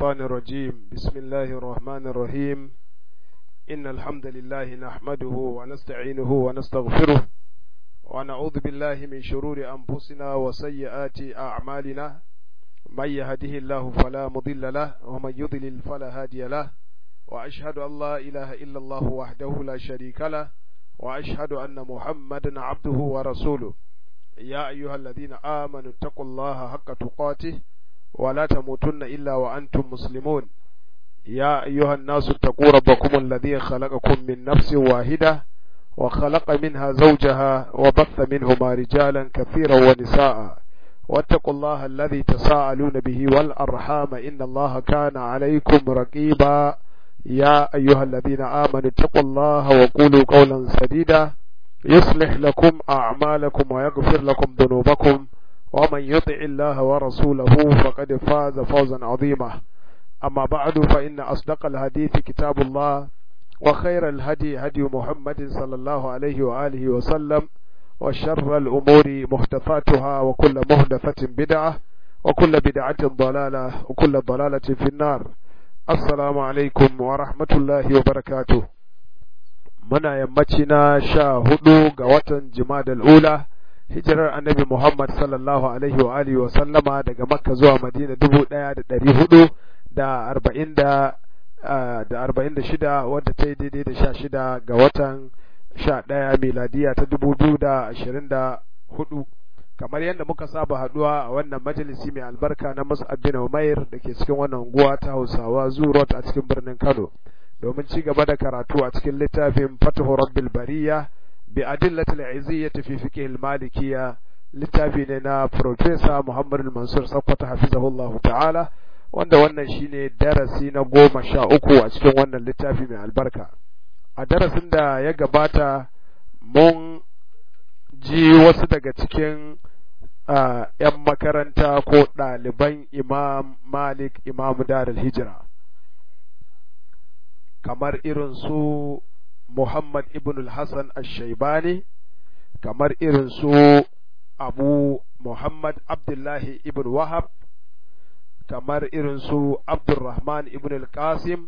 الشيطان الرجيم بسم الله الرحمن الرحيم إن الحمد لله نحمده ونستعينه ونستغفره ونعوذ بالله من شرور أنفسنا وسيئات أعمالنا من يهده الله فلا مضل له ومن يضلل فلا هادي له وأشهد أن لا إله إلا الله وحده لا شريك له وأشهد أن محمدا عبده ورسوله يا أيها الذين آمنوا اتقوا الله حق تقاته ولا تموتن إلا وأنتم مسلمون يا أيها الناس اتقوا ربكم الذي خلقكم من نفس واحدة وخلق منها زوجها وبث منهما رجالا كثيرا ونساء واتقوا الله الذي تساءلون به والأرحام إن الله كان عليكم رقيبا يا أيها الذين آمنوا اتقوا الله وقولوا قولا سديدا يصلح لكم أعمالكم ويغفر لكم ذنوبكم ومن يطع الله ورسوله فقد فاز فوزا عظيما أما بعد فإن أصدق الحديث كتاب الله وخير الهدي هدي محمد صلى الله عليه وآله وسلم وشر الأمور محدثاتها وكل محدثة بدعة وكل بدعة ضلالة وكل ضلالة في النار السلام عليكم ورحمة الله وبركاته muna yammaci na sha hudu ga watan jimadal ula hijirar annabi Muhammad sallallahu alaihi wa alihi wa sallama daga makka zuwa madina dubu ɗaya da ɗari hudu da arba'in da da arba'in da shida wadda ta yi daidai da sha shida ga watan sha ɗaya miladiya ta dubu biyu da ashirin da hudu kamar yadda muka saba haduwa a wannan majalisi mai albarka na Mus'ab bin Umair da ke cikin wannan unguwa ta Hausawa Zurot a cikin birnin Kano domin ci gaba da karatu a cikin littafin Fathu Rabbil Bariya bi adillatil iziyyati fi fiqh al-malikiyya littafi ne na Professor Muhammad al-Mansur Sakkwato hafizahullahu ta'ala wanda wannan shine darasi na goma sha uku a cikin wannan littafi mai albarka a darasin da ya gabata mun ji wasu daga cikin ‘yan makaranta ko ɗaliban Imam Malik Imam Darul Hijira kamar irin su Muhammad ibn al-Hassan al-Shaibani kamar irin su Abu Muhammad Abdullahi ibn Wahab kamar irin su Abdurrahman ibn al-Qasim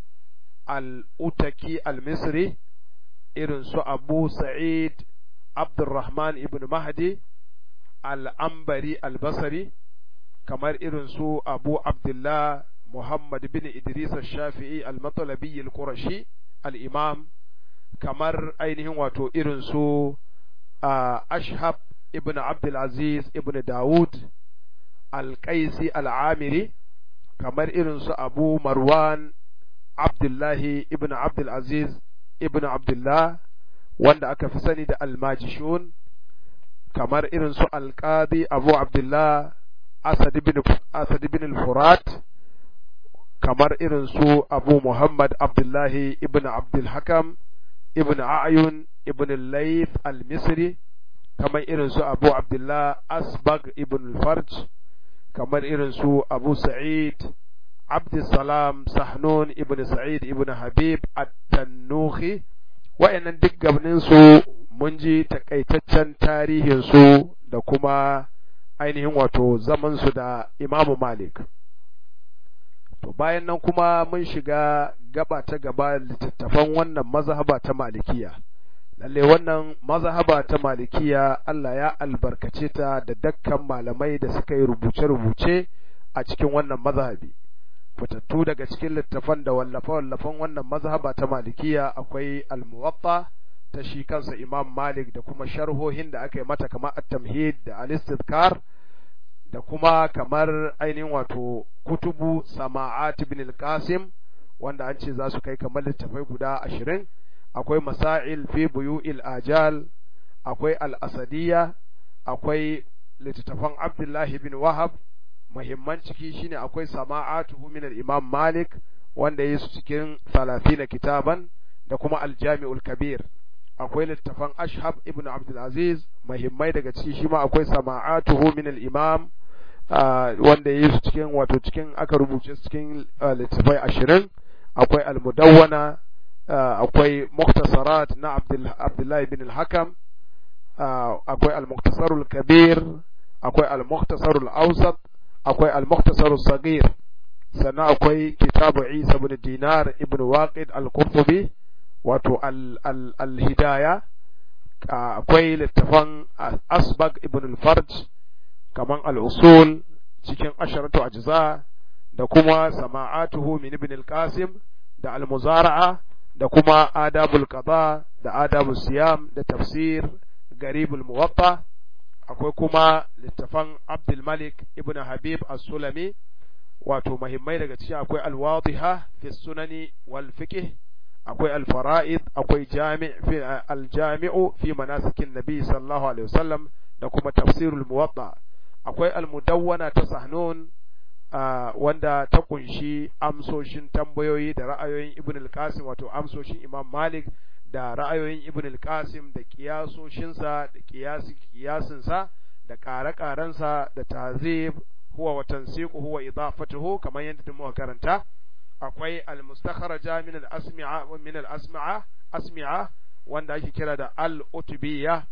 al-Utaki al-Misri irin su Abu Sa'id Abdurrahman ibn Mahdi al-Ambari al-Basri kamar irin su Abu Abdullah Muhammad bin Idris al-Shafi'i al-Matalabi al-Qurashi al-Imam kamar ainihin wato irin su Ashhab ibn Abdul Aziz ibn Dawud al-Qaisi al-Amiri kamar irin su Abu Marwan Abdullahi ibn Abdul Aziz ibn Abdullah wanda aka fi sani da almajishun kamar irin su alƙadi abu abdullah asad ibn al-furat kamar irin su abu muhammad abdullahi ibn abdulhakam ibn ayun ibn al-layth al-misri kamar irin su abu abdullah asbag ibn al-farj kamar irin su abu sa'id abdulsalam sahnun ibn sa'id ibn habib at-tannuhi wa'annan duk gabaninsu mun ji takaitaccen tarihinsu da kuma ainihin wato zamansu da imamu malik to bayan nan kuma mun shiga gaba ta gaba littattafan wannan mazhaba ta malikiya lalle wannan mazhaba ta malikiya Allah ya albarkace ta da dakkan malamai da suka yi rubuce-rubuce a cikin wannan mazhabi fitattu daga cikin littafan da wallafe-wallafen wannan mazhaba ta malikiya akwai al-muwatta ta shi kansa imam malik da kuma sharhohin da aka yi mata kamar at-tamhid da al-istidkar da kuma kamar ainihin wato kutubu sama'at ibn al-qasim wanda an ce za su kai kamar littafai guda ashirin akwai masail fi buyu'il ajal akwai al-asadiyya akwai littattafan abdullahi bin wahab muhimman ciki shine akwai sama'atuhu min al-Imam Malik wanda yayi su cikin 30 kitaban da kuma al-Jami'ul Kabir akwai littafan Ashhab ibn Abdul Aziz muhimmai daga ciki shi ma akwai sama'atuhu min al-Imam wanda yayi su cikin wato cikin aka rubuce su cikin littafai 20 akwai al-Mudawwana akwai Mukhtasarat na Abdullah ibn al-Hakam akwai al-Mukhtasarul Kabir akwai al-Mukhtasarul Awsat akwai al-mukhtasar sagir sannan akwai kitabu Isa ibn Dinar ibn Waqid al-Qurtubi wato al-Hidaya akwai littafan Asbag ibn al-Farj kaman al-Usul cikin asharatu ajza da kuma sama'atuhu min ibn al-Qasim da al-Muzara'a da kuma adabul qada da adabul siyam da tafsir garibul muwatta akwai kuma littafan Abdul Malik ibn Habib as-Sulami wato muhimmai daga cikin akwai al-wadiha fi sunani wal fiqh akwai al-fara'id akwai jami' fi al-jami'u fi manasikin nabi sallallahu alaihi wasallam da kuma tafsirul muwatta akwai al-mudawwana ta sahnun wanda ta kunshi amsoshin tambayoyi da ra'ayoyin ibn al-qasim wato amsoshin imam malik da ra'ayoyin ibn al-qasim da kiyasoshinsa da kiyasi kiyasinsa da ƙare-ƙarensa da tazib huwa wa tansiqu huwa idafatuhu kamar yadda muka karanta akwai al-mustakharaja min al-asmi'a min al-asma'a asmi'a wanda ake kira da al-utubiyya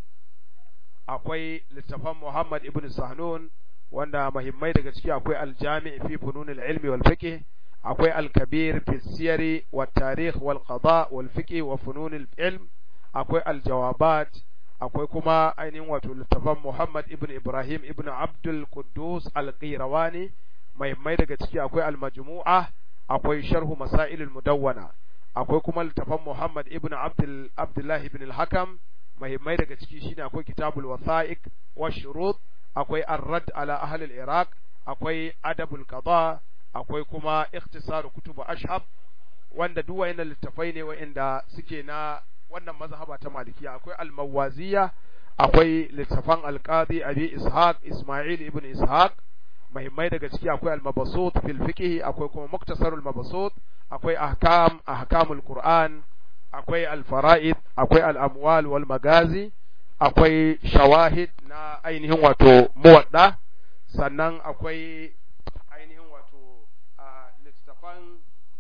akwai littafan Muhammad ibn Sahnun wanda muhimmai daga ciki akwai al-jami' fi funun al-ilmi wal fiqh akwai al-kabir fi siyari wa tarikh wal qada wal fiqh wa funun al-ilm akwai al-jawabat akwai kuma ainihin wato littafan Muhammad ibn Ibrahim ibn Abdul Quddus al-Qirawani muhimmai daga ciki akwai al-majmu'a akwai sharhu masail al-mudawwana akwai kuma littafan Muhammad ibn Abdul Abdullah ibn al-Hakam muhimmai daga ciki shine akwai kitabul wasa'iq wa shurut akwai ar-radd ala ahli al-iraq akwai adabul qada akwai kuma ikhtisar kutub ashab wanda duk wayannan littafai ne wayanda suke na wannan mazhaba ta malikiya akwai al-mawaziya akwai littafan al-qadi abi ishaq isma'il ibn ishaq muhimmai daga ciki akwai al-mabsut fil fiqh akwai kuma muktasarul mabsut akwai ahkam ahkamul qur'an akwai al-fara'id akwai al-amwal wal magazi akwai shawahid na ainihin wato muwadda sannan akwai ainihin wato a littafan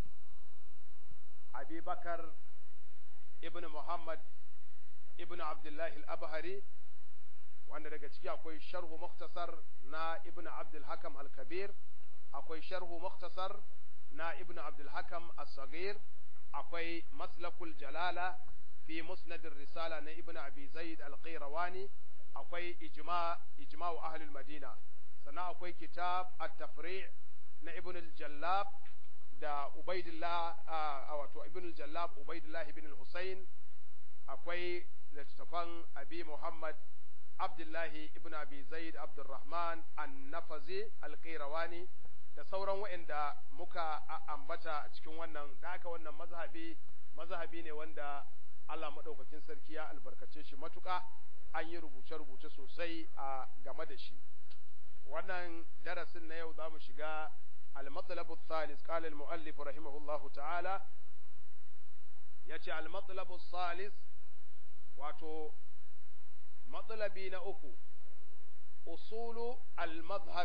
abubakar ibn muhammad ibn abdullahi al-abhari wanda daga ciki akwai sharhu muktasar na ibn abdul hakam al-kabir akwai sharhu muktasar na ibn abdul hakam as-sagir akwai maslakul jalala fi musnadin risala na ibn abi zaid al-qayrawani akwai ijma ijma'u ahli madina sannan akwai kitab at-tafri' na ibn al-jallab da ubaidillah wato ibn al-jallab ubaidillah ibn al-husayn akwai littafan abi muhammad abdullahi ibn abi zaid abdurrahman an-nafazi al-qayrawani da sauran waɗanda muka ambata a cikin wannan da aka wannan mazhabi mazhabi ne wanda Allah maɗaukakin sarki ya albarkace shi matuƙa an yi rubuce-rubuce sosai a game da shi wannan darasin na yau za mu shiga al-matsalabu thalis qala al-muallif rahimahullahu ta'ala yace al-matsalabu thalis wato matsalabi na uku usulu al-madhhab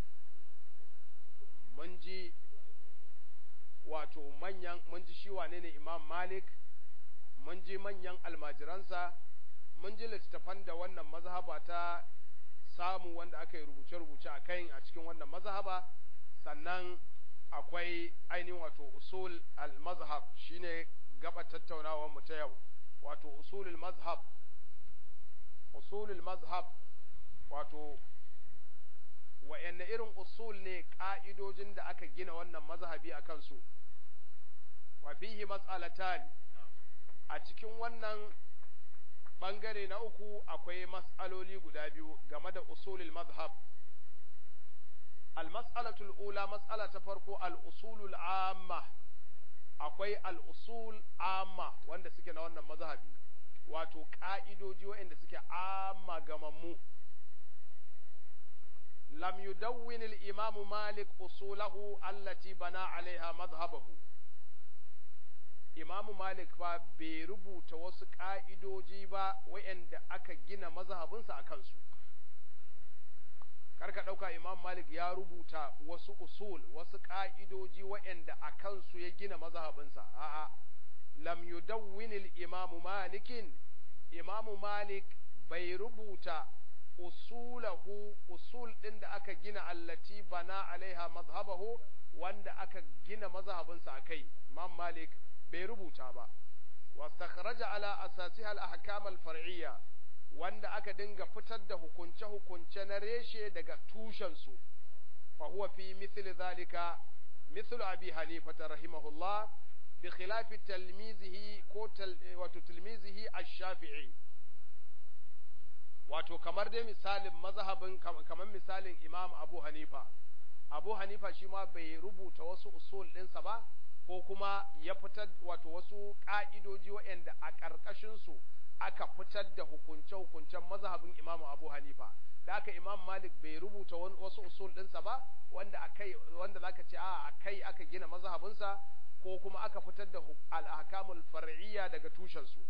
mun ji wato manyan mun ji shi wane ne imam malik mun ji manyan almajiransa mun ji littattafan da wannan mazhaba ta samu wanda aka yi rubuce-rubuce a kai a cikin wannan mazhaba sannan akwai ainihin wato usul al-mazhab shine gaba tattaunawar mu ta yau wato usulul mazhab usulul mazhab wato wa'yanne irin usul ne ƙa'idojin da aka gina wannan mazhabi a kansu, wa fihi mas'alatan a cikin wannan ɓangare na uku akwai mas'aloli guda biyu game da usulul mazhab. Al-mas'alatul ula mas'ala ta farko al-usulul amma akwai al-usul amma wanda suke na wannan mazhabi wato ƙa'idoji waɗanda suke amma gamammu. لم يدون الإمام مالك أصوله التي بنى عليها مذهبه Imam Malik fa bai rubuta wasu ƙa'idoji ba wa'yanda aka gina mazhabinsa a kansu. Karka ɗauka Imam Malik ya rubuta wasu usul, wasu ƙa'idoji wa'yanda a kansu ya gina mazhabinsa, a'a, lam yudawwinil Imam Malikin, Imam Malik bai rubuta usulahu usul ɗin da aka gina allati bana alaiha mazhabahu wanda aka gina mazhabinsa a kai imam malik bai rubuta ba wastakhraja ala asasiha al-ahkam al-far'iyya wanda aka dinga fitar da hukunce hukunce na reshe daga tushen su fa huwa fi mithli dhalika مثل أبي حنيفة رحمه الله بخلاف تلميذه كو تل wato تلميذه الشافعي wato kamar dai misalin mazhabin kamar misalin Imam Abu Hanifa Abu Hanifa shi ma bai rubuta wasu usul ɗinsa ba ko kuma ya fitar wato wasu ƙa'idoji waɗanda a ƙarƙashin su aka fitar da hukunce-hukuncen mazhabin Imam Abu Hanifa da aka Imam Malik bai rubuta wasu usul ɗinsa ba wanda akai wanda zaka ce a akai aka gina mazhabinsa ko kuma aka fitar da al-ahkamul far'iyya daga tushen su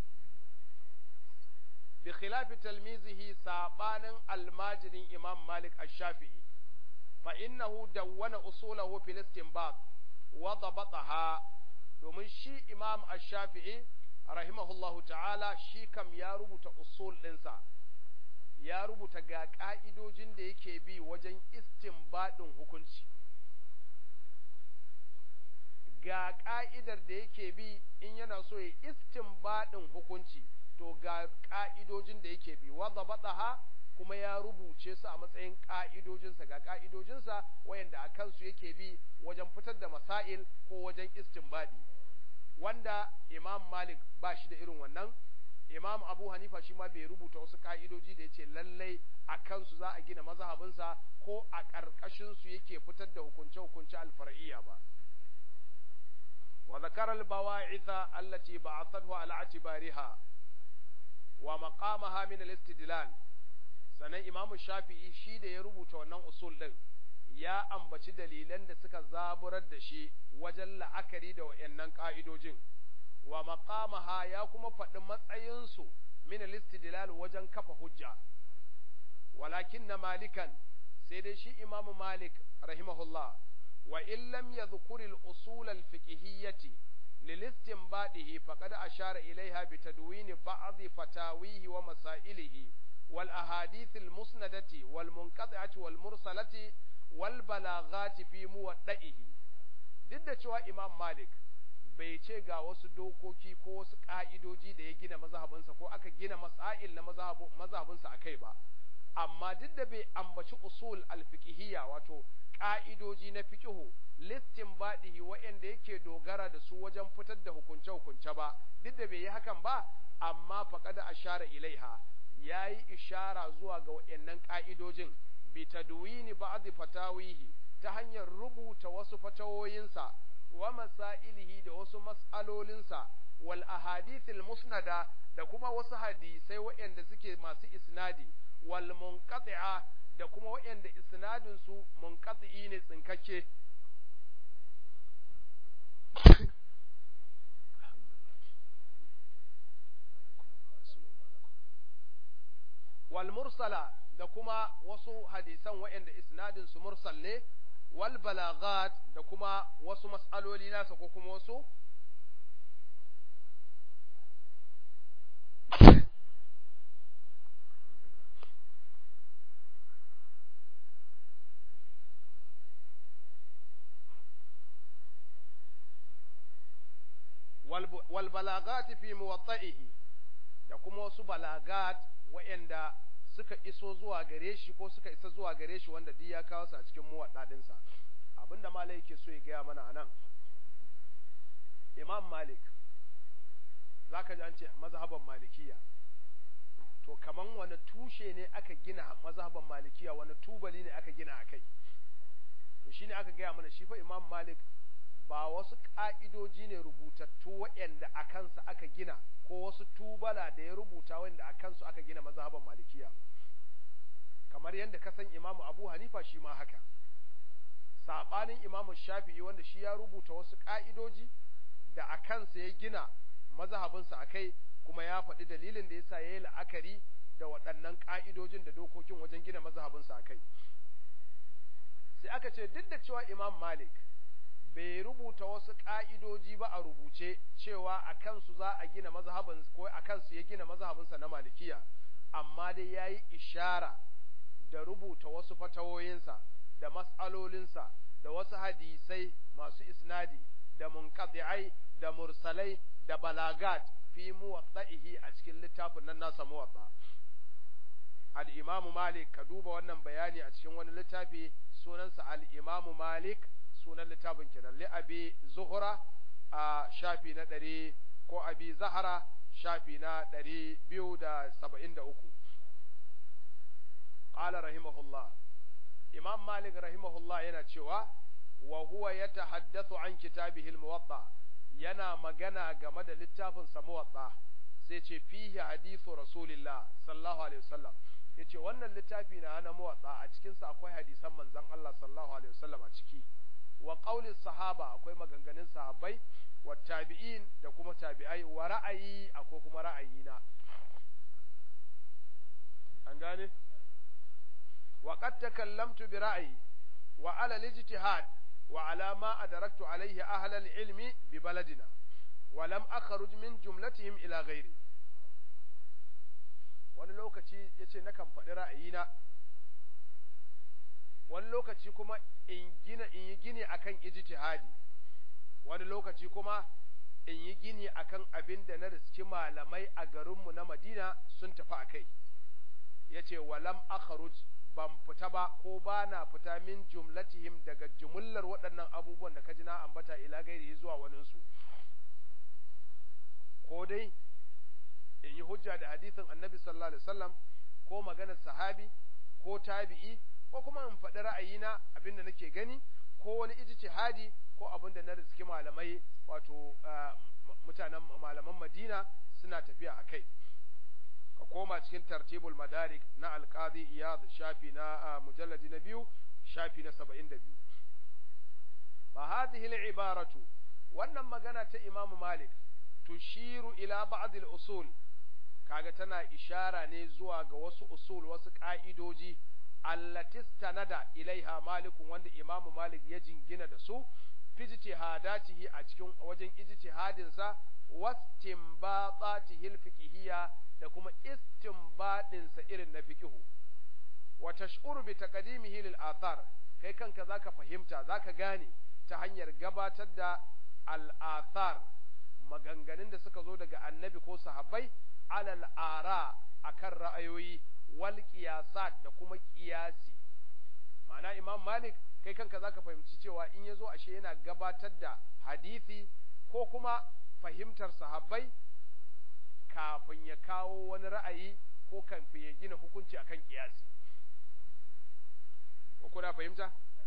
bi khilafi talmizihi sabanin almajirin Imam Malik ash-Shafi'i fa innahu dawwana usulahu fil istinbat wa dabataha domin shi Imam ash-Shafi'i rahimahullahu ta'ala shi kam ya rubuta usul ɗinsa ya rubuta ga ƙa'idojin da yake bi wajen istinbadin hukunci ga ƙa'idar da yake bi in yana so ya istinbadin hukunci to ga ƙa'idojin da yake bi wadda baɗaha kuma ya rubuce su a matsayin ƙa'idojinsa ga ƙa'idojinsa wayanda a kansu yake bi wajen fitar da masail ko wajen istinbadi wanda imam malik ba shi da irin wannan imam abu hanifa shi ma bai rubuta wasu ka'idoji da ya ce lallai a kansu za a gina mazhabinsa ko a ƙarƙashinsu yake fitar da hukunce-hukunce alfar'iyya ba wa zakara al-bawa'itha allati ba'athathu ala atibariha wa maqamaha min al-istidlal sanan imam shafi'i shi da ya rubuta wannan usul din ya ambaci dalilan da suka zaburar da shi wajen la'akari da wayannan ka'idojin wa maqamaha ya kuma faɗi matsayinsu min al-istidlal wajen kafa hujja walakin na malikan sai dai shi imamu malik rahimahullah wa in lam yadhkur al-usul al-fiqhiyyati للاستنباطه فقد أشار إليها بتدوين بعض فتاويه ومسائله والأحاديث المسندة والمنقطعة والمرسلة والبلاغات في موضعه ضد cewa Imam Malik bai ce ga wasu dokoki ko wasu ƙa'idoji da ya gina mazhabinsa ko aka gina masail na mazhabinsa a kai ba, amma duk da bai ambaci usul alfiqhiyya wato ƙa'idoji na fiƙihu listin baɗihi waɗanda yake dogara da su wajen fitar da hukunce-hukunce ba, duk da bai yi hakan ba, amma faƙada ashara ilaiha ya yi ishara zuwa ga waɗannan ƙa'idojin bi tadwini ba'd fatawihi ta hanyar rubuta wasu fatawoyinsa wa masailihi da wasu mas'alolinsa wal ahadithil musnada da kuma wasu hadisai waɗanda suke masu isnadi wal munqati'a da kuma waɗanda isnadin su munqati ne tsinkake wal mursala da kuma wasu hadisan waɗanda isnadin su mursal ne wal balagat da kuma wasu mas'aloli nasa ko kuma wasu wal balagat fi muwatta'ihi da kuma wasu balagat waɗanda suka iso zuwa gare shi ko suka isa zuwa gare shi wanda duk ya kawo su a cikin muwaddadinsa abinda malai yake so ya gaya mana anan imam malik zaka ji an ce mazhaban malikiya to kaman wani tushe ne aka gina mazhaban malikiya wani tubali ne aka gina akai to shine aka gaya mana shi fa imam malik ba wasu ka'idoji ne rubutattu waɗanda a kansa aka gina ko wasu tubala da ya rubuta wanda a kansu aka gina mazhaban malikiya kamar yadda ka san imamu abu hanifa shi ma haka saɓanin imamu shafi'i wanda shi ya rubuta wasu ƙa'idoji da a kansa ya gina mazhabinsa a kai kuma ya faɗi dalilin da yasa ya yi la'akari da waɗannan ƙa'idojin da dokokin wajen gina mazhabinsa a kai sai aka ce duk da cewa imam malik bai rubuta wasu ƙa'idoji ba a rubuce cewa a kansu za a gina mazhabin ko a kansu ya gina mazhabinsa na malikiya amma dai ya yi ishara da rubuta wasu fatawoyinsa da mas'alolinsa da wasu hadisai masu isnadi da munqati'ai da mursalai da balagat fi muwatta'ihi a cikin littafin nan nasa muwatta al-imamu malik ka duba wannan bayani a cikin wani littafi sunansa al-imamu malik sunan littafin kenan li abi zuhra a shafi na ɗari ko abi zahara shafi na ɗari biyu da saba'in da uku ƙala rahimahullah imam malik rahimahullah yana cewa wa huwa ya tahaddathu an kitabihi al-muwatta yana magana game da littafin sa muwatta sai ce fihi hadithu rasulillah sallallahu alaihi wasallam yace wannan littafi na na muwatta a cikin sa akwai hadisan manzon Allah sallallahu alaihi wasallam a ciki wa qaulin sahaba akwai maganganun sahabbai wa tabi'in da kuma tabi'ai wa ra'ayi akwai kuma ra'ayina an gane wa qad takallamtu bi ra'ayi wa ala al-ijtihad wa ala ma adraktu alayhi ahla al-ilmi bi baladina wa lam akhruj min jumlatihim ila ghairi wani lokaci yace nakan faɗi ra'ayina wani lokaci kuma in gina in yi gini akan ijtihadi wani lokaci kuma in yi gini akan abin da na riski malamai a garinmu na Madina sun tafi a kai yace walam akhruj ban fita ba ko ba na fita min jumlatihim daga jumullar waɗannan abubuwan da ka ji na ambata ila gairi zuwa waninsu ko dai in yi hujja da hadisin annabi sallallahu alaihi wasallam ko maganar sahabi ko tabi'i ko kuma in faɗi ra'ayina abinda nake gani ko wani ijtihadi ko abinda na riski malamai wato mutanen malaman Madina suna tafiya a kai ka koma cikin tartibul madarik na alqadi iyad shafi na mujalladi na biyu shafi na 72 fa hadhihi al-ibaratu wannan magana ta Imam Malik tushiru ila ba'd al-usul kaga tana ishara ne zuwa ga wasu usul wasu ka'idoji allatis tanada ilaiha malikun wanda imamu malik ya jingina da su fijtihadatihi a cikin wajen ijtihadin sa wastinbatatihi alfiqhiyya da kuma istinbadin sa irin na fiqhu wa tash'uru bi taqdimihi lil athar kai kanka zaka fahimta zaka gane ta hanyar gabatar da al athar maganganun da suka zo daga annabi ko sahabbai alal ara akan ra'ayoyi wal qiyasat da kuma qiyasi ma'ana imam malik kai kanka zaka fahimci cewa in yazo ashe yana gabatar da hadisi ko kuma fahimtar sahabbai kafin ya kawo wani ra'ayi ko kafin ya gina hukunci akan qiyasi ko kuna fahimta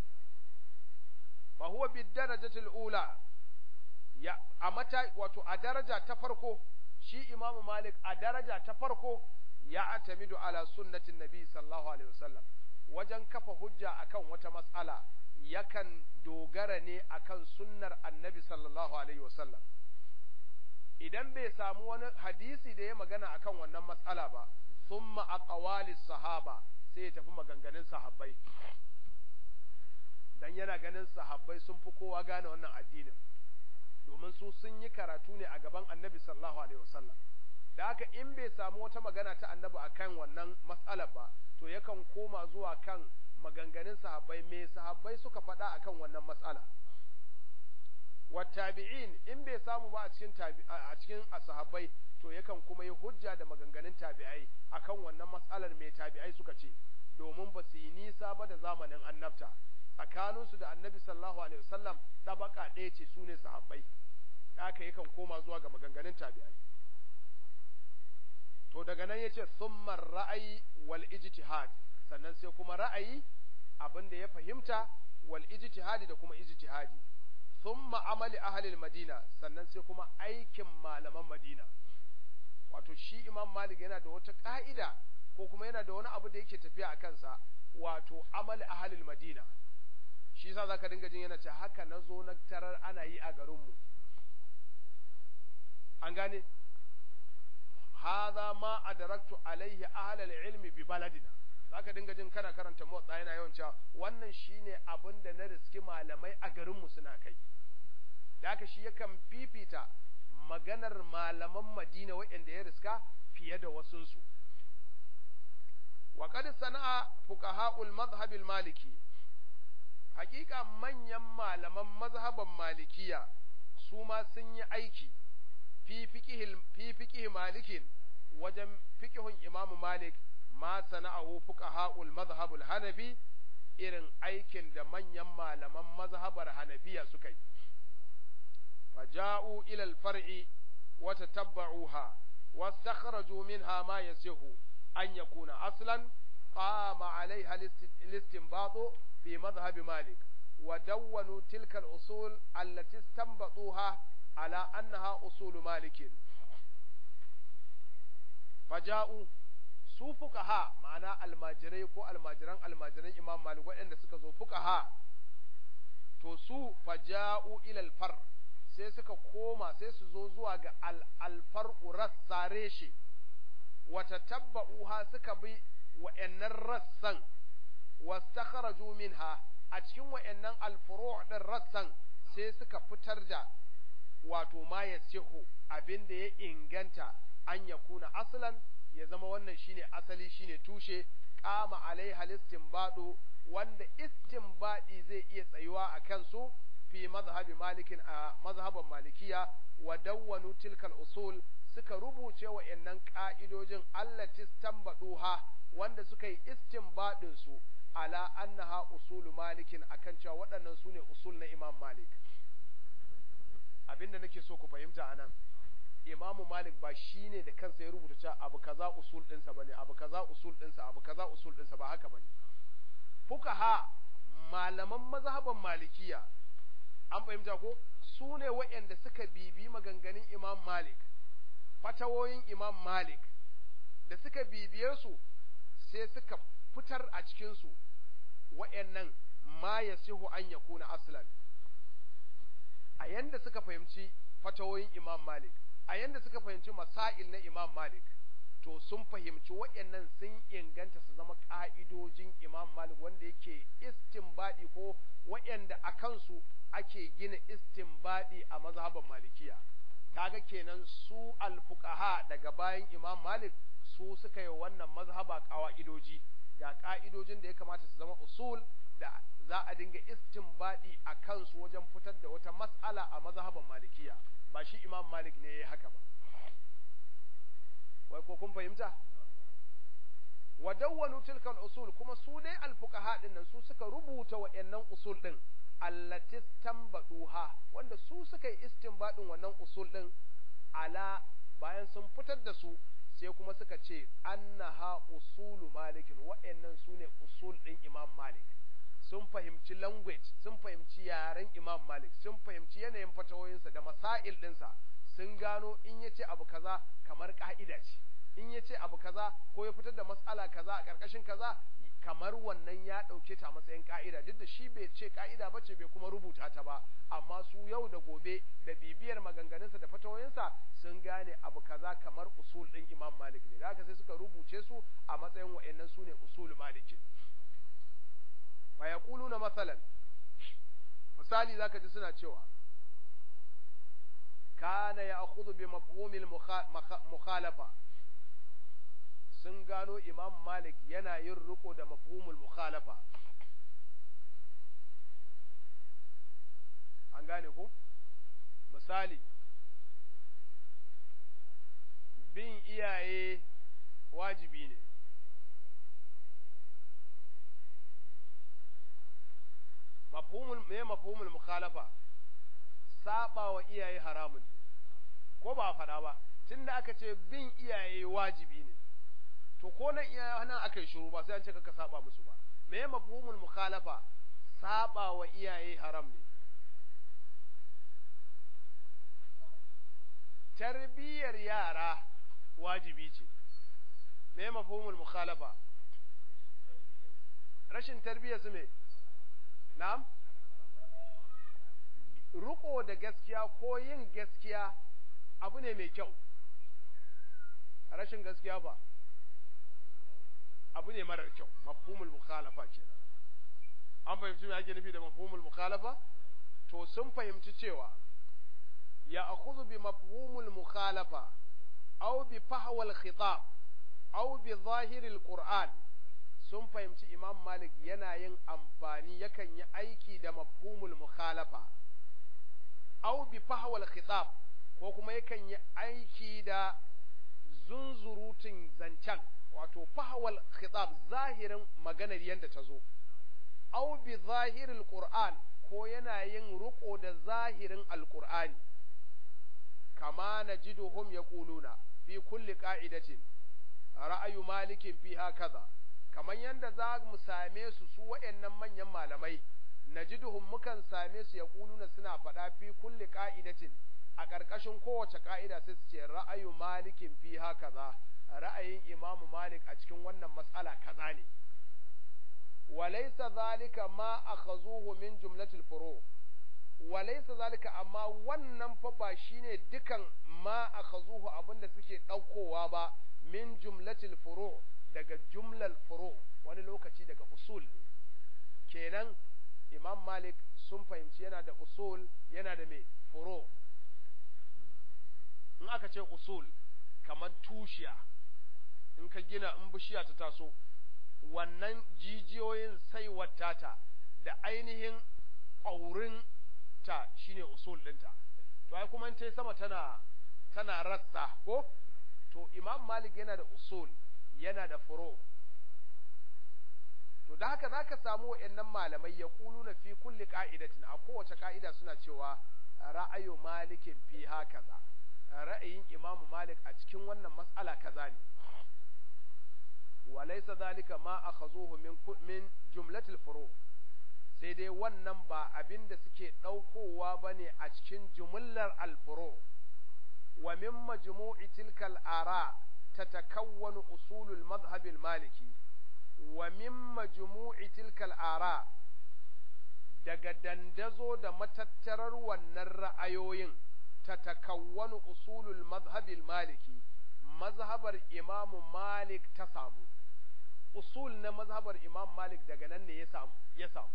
fa huwa bid darajatil ula ya a mata wato a daraja ta farko shi imamu malik a daraja ta farko ya atamidu ala sunnatin nabi sallallahu alaihi wasallam wajen kafa hujja akan wata matsala yakan dogara ne akan sunnar annabi sallallahu alaihi wasallam idan bai samu wani hadisi da ya magana akan wannan matsala ba thumma aqwalis sahaba sai ya tafi maganganun sahabbai dan yana ganin sahabbai sun fi kowa gane wannan addinin domin su sun yi karatu ne a gaban annabi sallallahu alaihi wasallam da haka in bai samu wata magana ta annabi akan wannan matsalar ba to yakan koma zuwa kan maganganun sahabbai me sahabbai suka faɗa akan wannan matsala wattabi'in in bai samu ba a cikin a cikin sahabbai to yakan kuma yi hujja da maganganun tabi'ai akan wannan matsalar me tabi'ai suka ce domin ba su yi nisa ba da zamanin annabta tsakaninsu da annabi sallallahu alaihi wasallam ɗabaka ɗaya ce su ne sahabbai haka yakan koma zuwa ga maganganun tabi'ai to daga nan yace summa ra'ayi wal ijtihad sannan sai kuma ra'ayi abin da ya fahimta wal ijtihadi da kuma ijtihadi thumma amali ahli madina sannan sai kuma aikin malaman madina wato shi imam malik yana da wata ka'ida ko kuma yana da wani abu da yake tafiya a kansa wato amali ahli madina shi yasa zaka dinga jin yana ce haka nazo na tarar ana yi a garinmu an gane hadha ma adraktu alaihi ahlal ilmi bi baladina zaka dinga jin kana karanta motsa yana yawan cewa wannan shine abin da na riski malamai a garin mu suna kai da haka shi yakan fifita maganar malaman Madina waɗanda ya riska fiye da wasunsu wa qad sana'a fuqaha'ul madhhab maliki hakika manyan malaman mazhaban malikiya su ma sun yi aiki fi fiqih malikin wajen fiqihun imamu malik ma sana'ahu fuqaha'ul madhhabul hanafi irin aikin da manyan malaman mazhabar hanafiya suka yi faja'u ila al-far'i wa tatabba'uha wastakhraju minha ma yasihu an yakuna aslan qama 'alayha al-istinbatu fi madhhab malik wa dawwanu tilka al-usul allati istanbatuha ala annaha usul malik faja'u su fuqaha ma'ana almajirai ko almajiran almajiran imam malik waɗanda suka zo fuqaha to su faja'u ila alfar sai suka koma sai su zo zuwa ga alfar rassa reshe wata tabba'uha suka bi wa'annan rassan wastakharaju minha a cikin wa'annan alfuru' din rassan sai suka fitar da wato ma yasihu abin da ya inganta an yakuna aslan ya zama wannan shine asali shine tushe kama alaiha istinbadu wanda istinbadi zai iya tsayuwa a kansu fi mazhabi malikin a mazhaban malikiya wa dawwanu tilkal usul suka rubuce wa'annan ka'idojin allati ha wanda suka yi istinbadin su ala annaha usulu malikin akan cewa waɗannan sune usul na imam malik abinda nake so ku fahimta anan imamu malik ba shi ne da kansa ya rubuta cewa abu kaza usul ɗinsa ba ne abu kaza usul ɗinsa abu kaza usul ɗinsa ba haka ba ne fukaha malaman mazhaban malikiya an fahimta ko su ne waɗanda suka bibi maganganun imam malik fatawoyin imam malik da suka bibiye su sai suka fitar a cikinsu waɗannan ma ya sihu an ya kuna aslan a yanda suka fahimci fatawoyin imam malik a yanda suka fahimci masail na Imam Malik to sun fahimci waɗannan sun inganta su zama ƙa'idojin Imam Malik wanda yake istinbadi ko waɗanda a kansu ake gina istinbadi a mazhaban Malikiya kaga kenan su alfuqaha daga bayan Imam Malik su suka yi wannan mazhaba ƙawa'idoji ga ƙa'idojin da ya kamata su zama usul da za a dinga istinbadi a kansu wajen fitar da wata mas'ala a mazhaban Malikiya ba shi imam malik ne ya haka ba wai ko kun fahimta wa dawwanu tilka usul kuma su dai alfuqaha din nan su suka rubuta wa'annan usul din allati tambaduha wanda su suka yi istinbadin wannan usul din ala bayan sun fitar da su sai kuma suka ce annaha usulu malikin wa'annan su ne usul din imam malik sun fahimci language sun fahimci yaren imam malik sun fahimci yanayin fatawoyinsa da masail ɗinsa sun gano in ya ce abu kaza kamar ka'ida ce in ya ce abu kaza ko ya fitar da matsala kaza a ƙarƙashin kaza kamar wannan ya ɗauke ta matsayin ka'ida duk da shi bai ce ka'ida ba ce bai kuma rubuta ta ba amma su yau da gobe da bibiyar maganganunsa da fatawoyinsa sun gane abu kaza kamar usul ɗin imam malik ne da haka sai suka rubuce su a matsayin wa'annan su ne usul malikin fa yaquluna masalan misali zaka ji suna cewa kana ya'khudhu bi mafhumil mukhalafa sun gano imam malik yana yin riko da mafhumul mukhalafa an gane ko misali bin iyaye wajibi ne mafhumul me mafhumul mukhalafa saba wa iyaye haramun ne ko ba faɗa ba tunda aka ce bin iyaye wajibi ne to ko nan iyaye nan aka yi shiru ba sai an ce kaka saba musu ba me mafhumul mukhalafa saba wa iyaye haram ne tarbiyyar yara wajibi ce me mafhumul mukhalafa rashin tarbiyyar su me na'am ruko da gaskiya ko yin gaskiya abu ne mai kyau rashin gaskiya ba abu ne marar kyau mafhumul mukhalafa kenan an fahimci me ake nufi da mafhumul mukhalafa to sun fahimci cewa ya akhudhu bi mafhumul mukhalafa aw bi fahwal khitab aw bi zahiril qur'an sun fahimci imam malik yana yin amfani yakan yi aiki da mafhumul mukhalafa au bi fahwal khitab ko kuma yakan yi aiki da zunzurutun zancen wato fahwal khitab zahirin maganar yadda ta zo au bi zahiril qur'an ko yana yin ruko da zahirin alqur'ani kama najiduhum yaquluna fi kulli qa'idatin ra'ayu malikin fiha kaza kamar yadda za mu same su su waɗannan manyan malamai najiduhum mukan same su yaquluna suna faɗa fi kulli qa'idatin a ƙarƙashin kowace ƙa'ida sai su ce ra'ayu malikin fiha kaza ra'ayin imamu malik a cikin wannan matsala kaza ne walaysa zalika ma akhazuhu min jumlatil furu walaysa zalika amma wannan fa ba shine dukan ma akhazuhu abinda suke ɗaukowa ba min jumlatil furu daga jumlal furu wani lokaci daga usul kenan imam malik sun fahimci yana da usul yana da mai furu in aka ce usul kamar tushiya in ka gina in bishiya ta taso wannan jijiyoyin saiwar tata da ainihin ƙaurin ta shine usul ɗinta to ai kuma ta sama tana tana rassa ko to imam malik yana da usul yana da furo to da haka zaka samu wa'annan malamai ya na fi kulli ka'idatin a kowace ka'ida suna cewa ra'ayu malikin fi hakaza ra'ayin imamu malik a cikin wannan mas'ala kaza ne walaysa zalika ma akhazuhu min min jumlatil furu sai dai wannan ba abin da suke ɗaukowa ba ne a cikin jumlar alfuro wa min majmu'i tilkal ara tatakawwanu usulul madhhabil maliki wa min majmu'i tilkal ara daga dandazo da matattarar wannan ra'ayoyin tatakawwanu usulul madhhabil maliki mazhabar imamu malik ta samu usul na mazhabar imam malik daga nan ne ya samu ya samu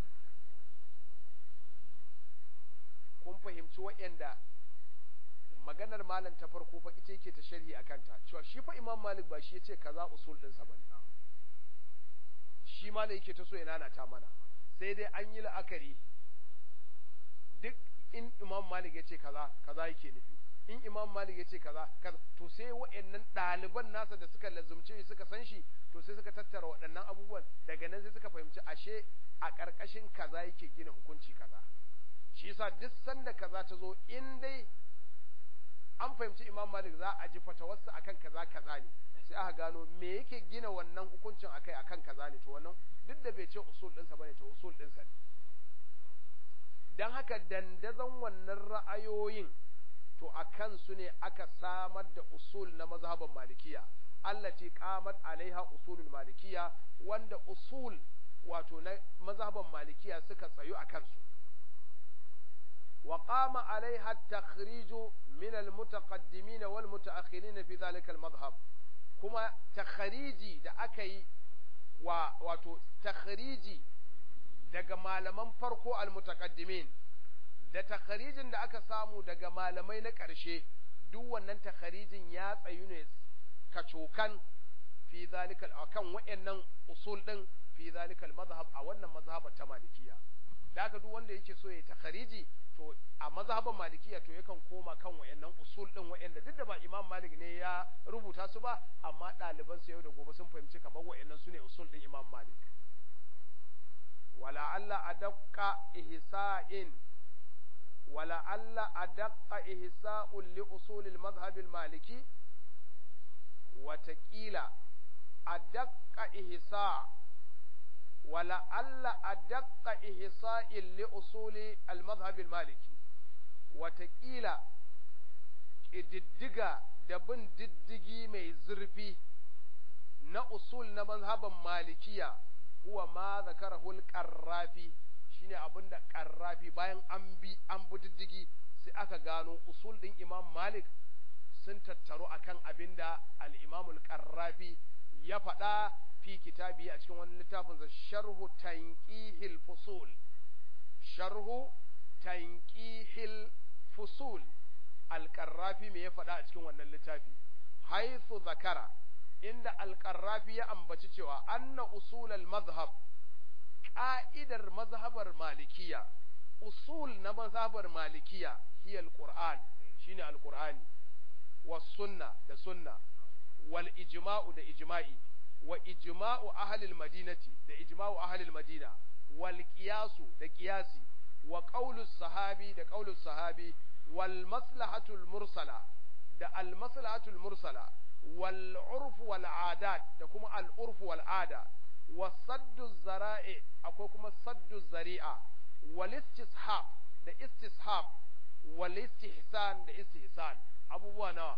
kun fahimci waɗanda maganar malam ta farko fa ita yake ta sharhi a kanta cewa shi fa imam malik ba shi yace kaza usul ɗinsa ba shi malam yake ta so ya nanata mana sai dai an yi la'akari duk in imam malik yace kaza kaza yake nufi in imam malik yace kaza kaza to sai waɗannan ɗaliban nasa da suka lazumce shi suka san shi to sai suka tattara waɗannan abubuwan daga nan sai suka fahimci ashe a ƙarƙashin kaza yake gina hukunci kaza shi yasa duk sanda kaza ta zo in dai an fahimci imam malik za a ji fatawarsa akan kaza kaza ne sai aka gano me yake gina wannan hukuncin akai akan kaza ne to wannan duk da bai ce usul ɗinsa bane to usul ɗinsa ne dan haka dandazon wannan ra'ayoyin to a kansu ne aka samar da usul na mazhaban malikiya allati qamat alaiha usulul malikiya wanda usul wato na mazhaban malikiya suka tsayu a kansu وقام عليها التخريج من المتقدمين والمتأخرين في ذلك المذهب كما تخريجي da aka yi wa wato takhriji daga malaman farko almutaqaddimin da takhrijin da aka samu daga malamai na ƙarshe duk wannan takharijin ya tsayu ne kacokan fi zalika akan wayannan usul din fi zalika mazhab a wannan mazhabar ta malikiya da haka duk wanda yake so ya takhariji to a mazhaban malikiya to yakan koma kan wayannan usul din wayanda duk da ba imam malik ne ya rubuta su ba amma ɗaliban sa yau da gobe sun fahimci kamar wayannan su ne usul din imam malik wala alla adaqqa ihsa'in wala alla adaqqa ihsa'un li usul al madhhab al maliki watakila adaqqa ihsa' wala alla adaqqa ihsa'in li usuli al-madhhab al-maliki watakila ƙididdiga da bin diddigi mai zurfi na usul na mazhaban malikiya huwa ma zakarahu al-qarrafi shine abinda qarrafi bayan an bi an bi diddigi sai aka gano usul din imam malik sun tattaru akan abinda al-imam al-qarrafi ya faɗa fi kitabi a cikin wani littafin sa sharhu tanqihil fusul sharhu tanqihil fusul al-qarrafi me ya faɗa a cikin wannan littafi haythu zakara inda alƙarrafi ya ambaci cewa anna usulal mazhab ƙa'idar mazhabar malikiya usul na mazhabar malikiya hiya alqur'an shine alqur'ani was sunna da sunna wal ijma'u da ijma'i wa ijma'u ahli madinati da ijma'u ahli madina wal qiyasu da qiyasi wa qawlu sahabi da qawlu sahabi wal maslahatul mursala da al maslahatul mursala wal urf wal adat da kuma al urf wal ada wa saddu zara'i akwai kuma saddu zari'a wal istishab da istishab wal istihsan da istihsan abubuwa nawa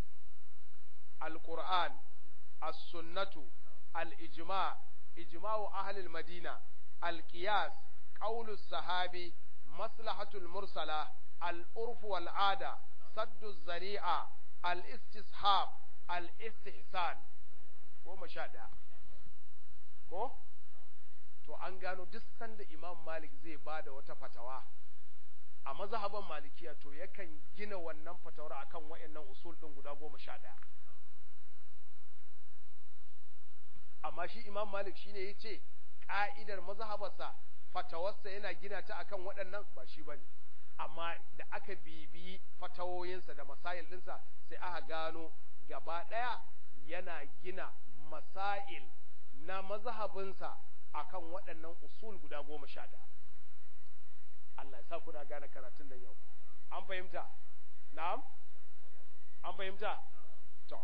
القرآن السنة الإجماع إجماع أهل المدينة القياس قول الصحابي مصلحة المرسلة العرف والعادة سد الزريعة الاستصحاب الاستحسان goma sha ɗaya ko to an gano duk sanda imam malik zai ba da wata fatawa a mazhaban malikiya to yakan gina wannan fatawar akan waɗannan usul ɗin guda goma sha ɗaya amma shi imam malik shine ya ce ƙa'idar mazhabarsa fatawarsa yana gina ta akan waɗannan ba shi ba ne amma da aka bibiyi fatawoyinsa da masail ɗinsa sai aka gano gaba ɗaya yana gina masail na mazhabinsa akan waɗannan usul guda goma sha ɗaya Allah ya sa kuna gane karatun da yau an fahimta na'am an fahimta to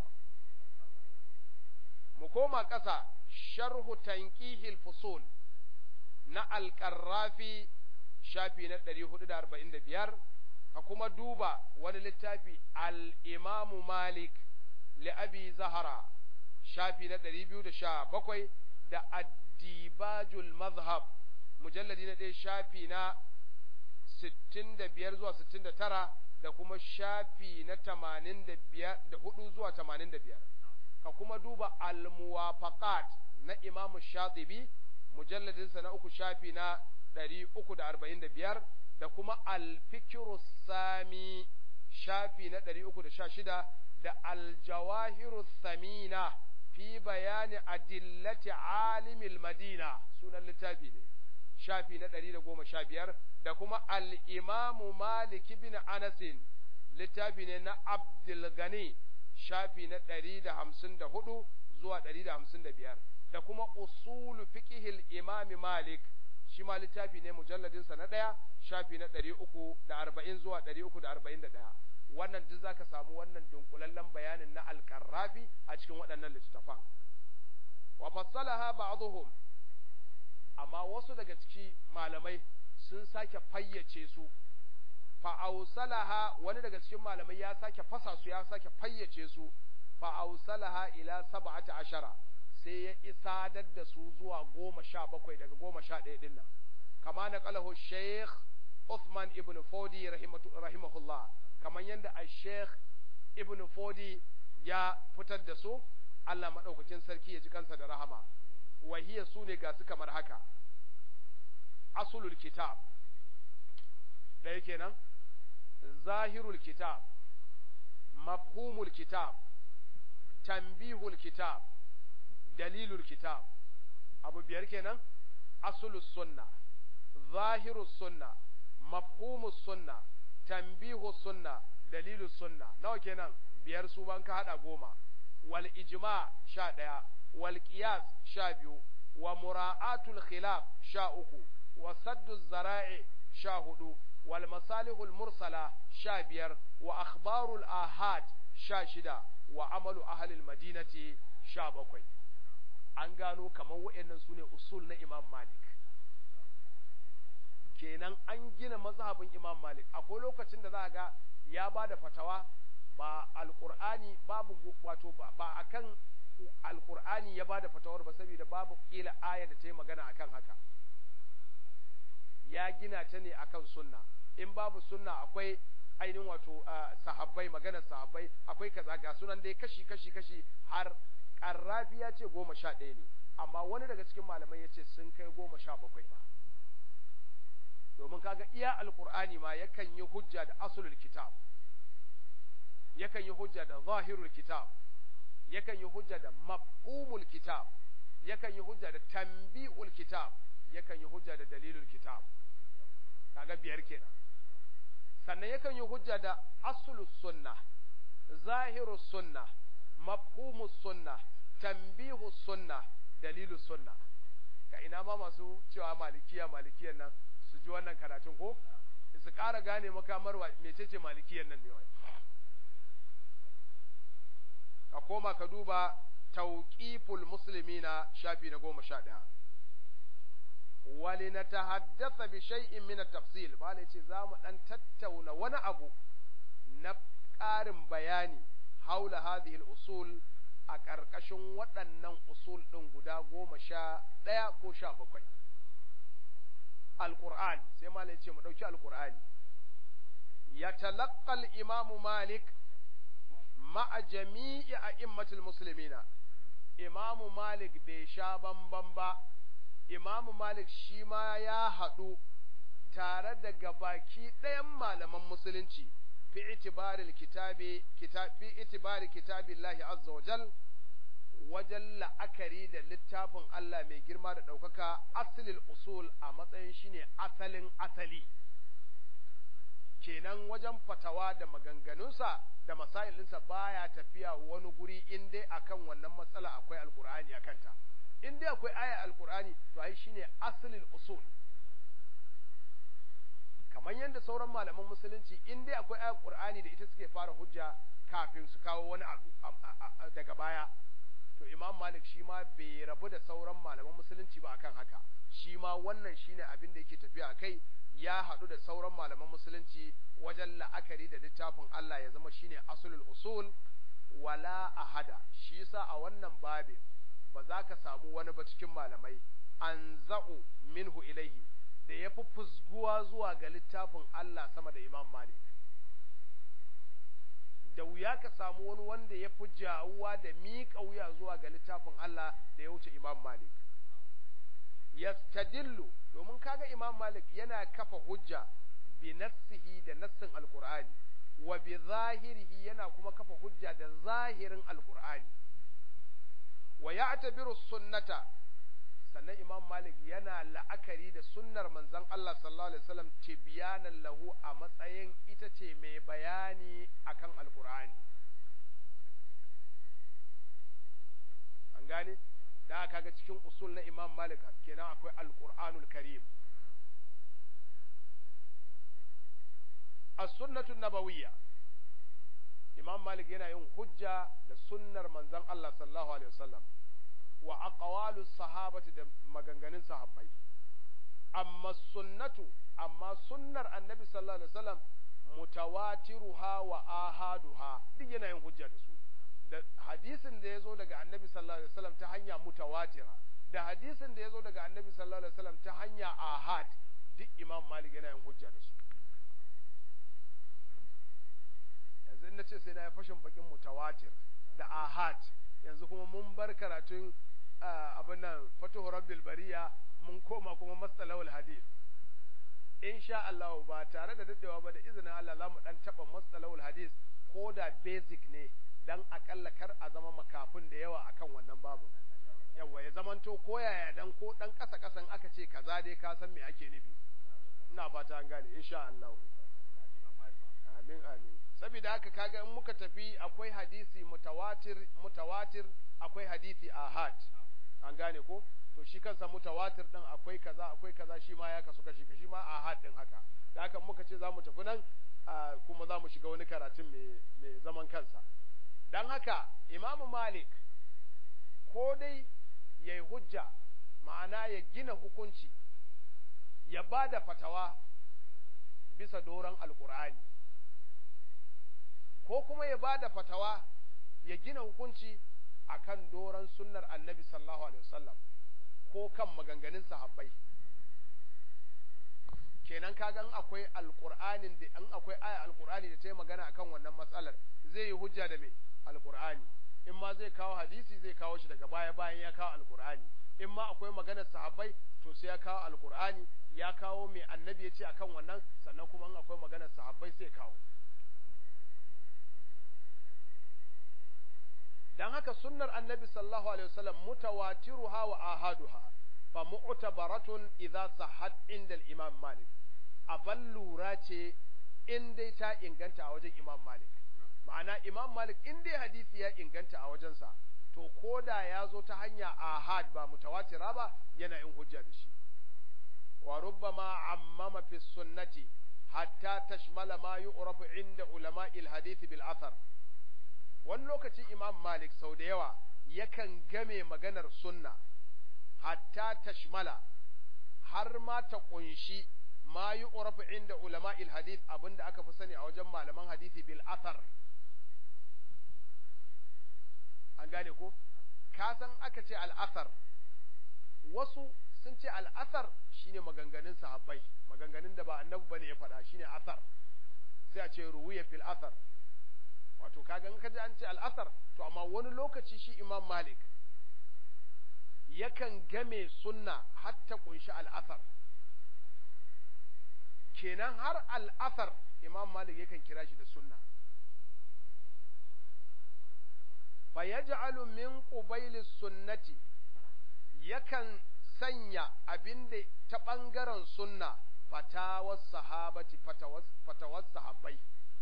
mu koma ƙasa sharhu tanqihil fusul na alƙarrafi shafi na 445 ka kuma duba wani littafi al-imamu malik li'abi zahara shafi na 217 da addibajul mazhab mujalladi na ɗaya shafi na 65 zuwa 69 da kuma shafi na 84 zuwa 85 ka kuma duba al-muwafaqat na Imam Shatibi mujalladinsa na uku shafi na 345 da kuma al-fikru sami shafi na 316 da al-jawahiru thamina fi bayani adillati alimil madina sunan littafi ne shafi na 115 da kuma al-imamu malik bin anasin littafi ne na abdul gani shafi na ɗari da hamsin da hudu zuwa ɗari da hamsin da biyar da kuma usulu fiqhil imami malik shi ma littafi ne mujalladinsa na ɗaya shafi na ɗari uku da arba'in zuwa ɗari uku da arba'in da ɗaya wannan duk zaka samu wannan dunkulallen bayanin na alƙarrafi a cikin waɗannan littattafan wa fassalaha ba'dhum amma wasu daga ciki malamai sun sake fayyace su fa'ausalaha wani daga cikin malamai ya sake fasa su ya sake fayyace su fa'ausalaha ila saba'ata ashara sai ya isadar da su zuwa goma sha bakwai daga goma sha ɗaya ɗin nan kama na ƙalahu sheikh Uthman ibn Fodi rahimahullah kamar yadda a sheikh ibn Fodi ya fitar da su Allah maɗaukakin sarki ya ji kansa da rahama wahiyar su ne ga su kamar haka asulul kitab ɗaya kenan zahirul kitab mafhumul kitab tanbihul kitab dalilul kitab abu biyar kenan asulus sunna zahirus sunna mafhumus sunna tanbihus sunna dalilus sunna nawa kenan biyar su ban ka hada goma wal ijma sha ɗaya wal qiyas sha biyu wa mura'atul khilaf sha uku wa saddu zara'i sha hudu wal masalihul mursala sha biyar wa akhbarul ahad sha shida wa amalu ahlil madinati sha bakwai an gano kamar waɗannan su ne usul na imam malik kenan an gina mazhabin imam malik akwai lokacin da za ga ya ba da fatawa ba alkur'ani babu wato ba akan alkur'ani ya ba da fatawar ba saboda babu kila aya da ta yi magana akan haka ya gina ta ne akan sunna in babu sunna akwai ainihin wato sahabbai maganar sahabbai akwai kaza ga sunan dai kashi kashi kashi har karrafi ya ce goma sha ɗaya ne amma wani daga cikin malamai ya ce sun kai goma sha bakwai ba domin kaga iya alkur'ani ma yakan yi hujja da asulul kitab yakan yi hujja da zahirul kitab yakan yi hujja da mafhumul kitab yakan yi hujja da tanbihul kitab yakan yi hujja da dalilul kitab kaga biyar kenan sannan yakan yi hujja da aslus sunna zahirus sunna mafhumus sunna tanbihus sunna dalilus sunna ka ina ma masu cewa malikiya malikiyan nan su ji wannan karatun ko su ƙara gane makamar mecece malikiyan nan ne wai ka koma ka duba tauƙiful musulmi na shafi na goma sha ɗaya wali na ta haddasa bi shay'in min tafsil ba ce za mu ɗan tattauna wani abu na ƙarin bayani haula hadhihi usul a ƙarƙashin waɗannan usul ɗin guda goma sha ɗaya ko sha bakwai alƙur'ani sai malai ce mu ɗauki alƙur'ani ya talaqqal imamu malik ma'a jami'i a immatul musulmina imamu malik bai sha bamban ba imamu malik shi ma ya haɗu tare da gabaki ɗayan malaman musulunci fi itibaril kitabi fi itibari kitabillahi azza wajal wajen la'akari da littafin Allah mai girma da ɗaukaka asalin usul a matsayin shine asalin asali kenan wajen fatawa da maganganunsa da masailinsa baya tafiya wani guri in dai akan wannan matsala akwai alkur'ani akanta in dai akwai aya alkur'ani to ai shine asalin usul kamar yadda sauran malaman musulunci in dai akwai ayar qur'ani da ita suke fara hujja kafin su kawo wani abu daga baya to imam malik shi ma bai rabu da sauran malaman musulunci ba akan haka shi ma wannan shine abin da yake tafiya a kai ya haɗu da sauran malaman musulunci wajen la'akari da littafin Allah ya zama shine asulul usul wala ahada shi yasa a wannan babe ba za ka samu wani ba cikin malamai an za'u minhu ilaihi da ya fi fusguwa zuwa ga littafin Allah sama da imam malik da wuya ka samu wani wanda ya fi jawuwa da miƙa wuya zuwa ga littafin Allah da ya wuce imam malik yastadillu domin kaga imam malik yana kafa hujja bi nassihi da nassin alqur'ani wa bi zahirihi yana kuma kafa hujja da zahirin alqur'ani wa ya'tabiru sunnata sannan imam malik yana la'akari da sunnar manzon Allah sallallahu alaihi wasallam tibyanan lahu a matsayin ita ce mai bayani akan alqur'ani an gane da kaga cikin usul na imam malik kenan akwai alqur'anul karim as-sunnatu nabawiyya imam malik yana yin hujja da sunnar manzon Allah sallallahu alaihi wasallam wa aqwalus sahabati da maganganun sahabbai amma sunnatu amma sunnar annabi sallallahu alaihi wasallam mutawatiruha wa ahaduha duk yana yin hujja da su da hadisin da yazo daga annabi sallallahu alaihi wasallam ta hanya mutawatira da hadisin da yazo daga annabi sallallahu alaihi wasallam ta hanya ahad duk imam malik yana yin hujja da su yanzu in nace sai na yi fashin bakin mutawatir da ahad yanzu kuma mun bar karatun abin nan fatuhu rabbil bariya mun koma kuma mastalawul hadith insha Allah ba tare da daddewa ba da izinin Allah za mu dan taba mastalawul hadith ko da basic ne dan akalla kar a zama makafin da yawa akan wannan babu yawa ya zamanto ko yaya dan ko dan kasa kasan aka ce kaza dai ka san me ake nufi ina fata an gane insha Allah amin amin saboda haka kaga in muka tafi akwai hadisi mutawatir mutawatir akwai hadisi ahad an gane ko to shi kansa mutawatir din akwai kaza akwai kaza shi ma ya kasu kashi shi ma ahad din haka da haka muka ce zamu tafi nan kuma zamu shiga wani karatun mai zaman kansa dan haka imamu malik ko dai yayi hujja ma'ana ya gina hukunci ya ba da fatawa bisa doron alkur'ani ko kuma ya ba da fatawa ya gina hukunci akan doron sunnar annabi sallallahu alaihi wasallam ko kan maganganun sahabbai kenan kaga in akwai alqur'anin da in akwai aya alqur'ani da ta yi magana akan wannan matsalar zai yi hujja da me alqur'ani in ma zai kawo hadisi zai kawo shi daga baya bayan ya kawo alqur'ani in ma akwai maganar sahabbai to sai ya kawo alqur'ani ya kawo me annabi ya ce akan wannan sannan kuma in akwai maganar sahabbai sai kawo dan haka sunnar annabi sallallahu alaihi wasallam mutawatiruha wa ahaduha fa mu'tabaratun idza sahhat inda al-imam malik aban lura ce in dai ta inganta a wajen imam malik ma'ana imam malik in dai hadisi ya inganta a wajensa to koda ya zo ta hanya ahad ba mutawatira ba yana yin hujja da shi wa rubbama ammama fi sunnati hatta tashmala ma yu'rafu inda ulama'il hadith bil athar wani lokaci imam malik sau da yawa yakan game maganar sunna hatta tashmala har ma ta kunshi ma yi urafu inda ulama'il hadith abinda aka fi sani a wajen malaman hadithi bil athar an gane ko ka san aka ce al'athar wasu sun ce al'athar shine maganganun sahabbai maganganun da ba annabi bane ya faɗa shine athar sai a ce ruwiya fil athar wato kaga in kaji an ce al'asar to amma wani lokaci shi imam malik yakan game sunna hatta kunshi al'asar kenan har al'asar imam malik yakan kira shi da sunna fa yaj'alu min qubaylis sunnati yakan sanya abinda ta bangaren sunna fatawas sahabati fatawas fatawas sahabbai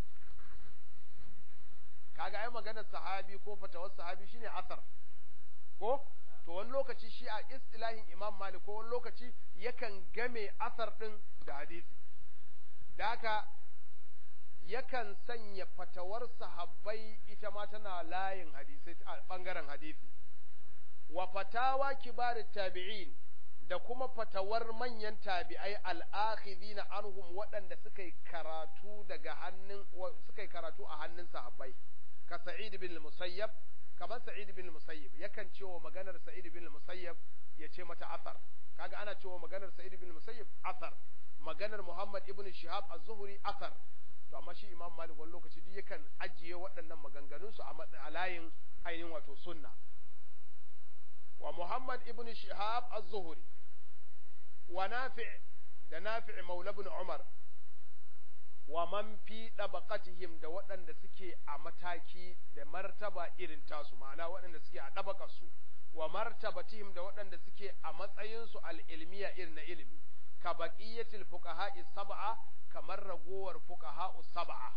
kaga ai maganar sahabi ko fatawar sahabi shine asar ko to wani lokaci shi a istilahin imam malik ko wani lokaci yakan game asar din da hadisi da haka yakan sanya fatawar sahabbai ita ma tana layin hadisi a bangaren hadisi wa fatawa kibarit tabi'in da kuma fatawar manyan tabi'ai al'akhidina anhum waɗanda suka yi karatu daga hannun suka yi karatu a hannun sahabbai ka Sa'id bin Musayyab kamar Sa'id bin Musayyab yakan cewa maganar Sa'id bin Musayyab ya ce mata athar kaga ana cewa maganar Sa'id bin Musayyab athar maganar Muhammad ibn Shihab az-Zuhri athar to amma shi Imam Malik wani lokaci duk yakan ajiye waɗannan maganganun su a layin ainihin wato sunna wa Muhammad ibn Shihab az-Zuhri wa Nafi' da Nafi' Maula ibn Umar wa man fi ɗabaƙatihim da waɗanda suke a mataki da martaba irin tasu ma'ana waɗanda suke a ɗabaƙarsu wa martabatihim da waɗanda suke a matsayinsu al'ilmiya irin na ilimi ka baƙiyatil fuqaha'i sab'a kamar ragowar fuqaha'u sab'a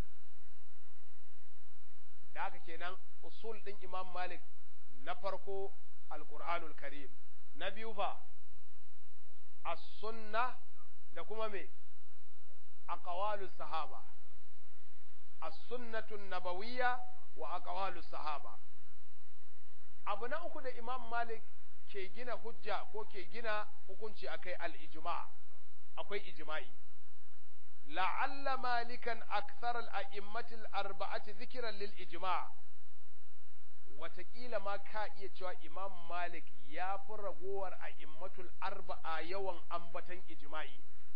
da haka kenan usul ɗin imam malik na farko alƙur'anul karim na biyu fa as-sunna da kuma me أقوال الصحابة السنة النبوية وأقوال الصحابة abu na uku da imam malik ke gina hujja ko ke gina hukunci akai al-ijma akwai ijma'i la'alla malikan akthar al-a'immati al-arba'ati dhikran lil ijma' watakila ma ka iya cewa imam malik ya fi ragowar a'immatul arba'a yawan ambatan ijma'i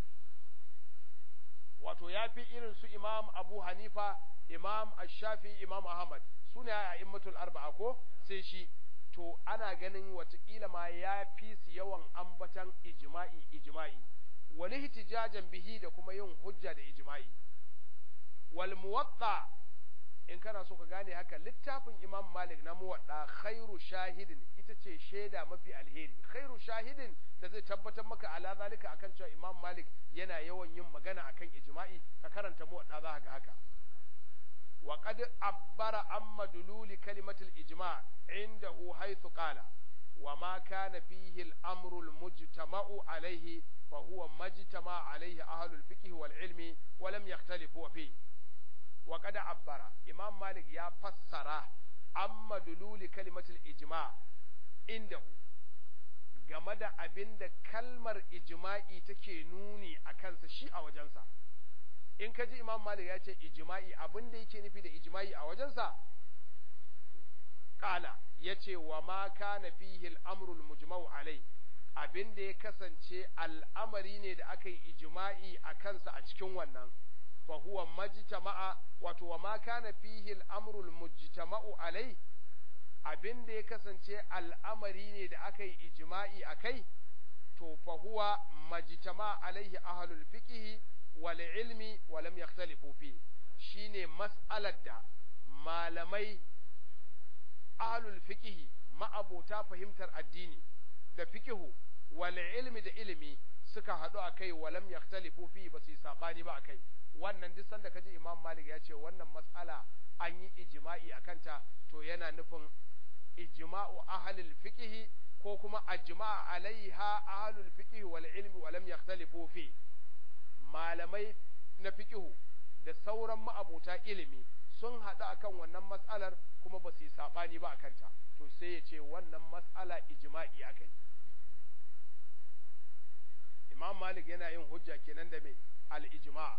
wato ya fi irin su imam abu hanifa imam ashafi imam ahmad su ne a immatul arba'a ko sai shi to ana ganin watakila ma ya fi su yawan ambatan ijma'i ijma'i wani hitijajan bihi da kuma yin hujja da ijma'i wal muwatta in kana so ka gane haka littafin imam malik na muwadda khairu shahidin ita ce shaida mafi alheri khairu shahidin da zai tabbatar maka ala zalika akan cewa imam malik yana yawan yin magana akan ijma'i ka karanta muwadda za ga haka wa qad abbara amma dululi kalimatul ijma' indahu haythu qala wa ma kana fihi al-amru al-mujtama'u alayhi fa huwa majtama alayhi ahlul fiqh wal ilmi wa lam yakhtalifu fihi wa kada abbara imam malik ya fassara amma dululi kalimatul ijma indahu game da abin da kalmar ijma'i take nuni a kansa shi a wajensa in ka ji imam malik ya ce ijma'i abin da yake nufi da ijma'i a wajensa kala ya ce wa ma kana fihi al'amrul mujma'u alai abin da ya kasance al'amari ne da aka yi ijma'i a kansa a cikin wannan فهو مجتمع wato wa ma kana fihi al-amru al-mujtama'u alai abin da ya kasance al'amari ne da aka yi ijma'i akai to fa huwa majtama alaihi ahlul fiqh wal ilmi wa lam yakhtalifu fi shine mas'alar da malamai ahlul fiqhi ma'abota fahimtar addini da fiqhu wal ilmi da ilimi suka haɗu a kai walam yaktalifu fi ba su yi saɓani ba a kai wannan duk sanda kaji imam malik ya ce wannan matsala an yi ijma'i a kanta to yana nufin ijma'u ahlul fiqhi ko kuma ajma'a alaiha ahlul fiqhi wal ilmi walam yaktalifu fi malamai na fiqhu da sauran ma'abota ilimi sun haɗu akan wannan matsalar kuma ba su yi saɓani ba a kanta to sai ya ce wannan matsala ijma'i akai imam malik yana yin hujja kenan da mai al-ijma'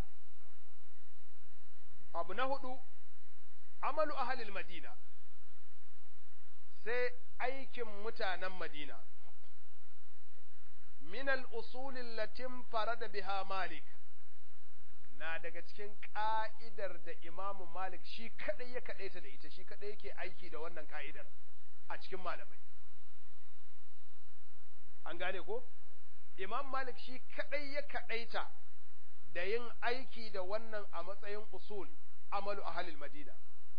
abu na hudu amalu ahalil madina sai aikin mutanen madina min al-usulin latin farada biha malik na daga cikin ka'idar da imamu malik shi kadai ya kadaita da ita shi kadai yake aiki da wannan ka'idar a cikin malamai an gane ko imam malik shi kadai ya kadaita da yin aiki da wannan a matsayin usul amalu ahalil madina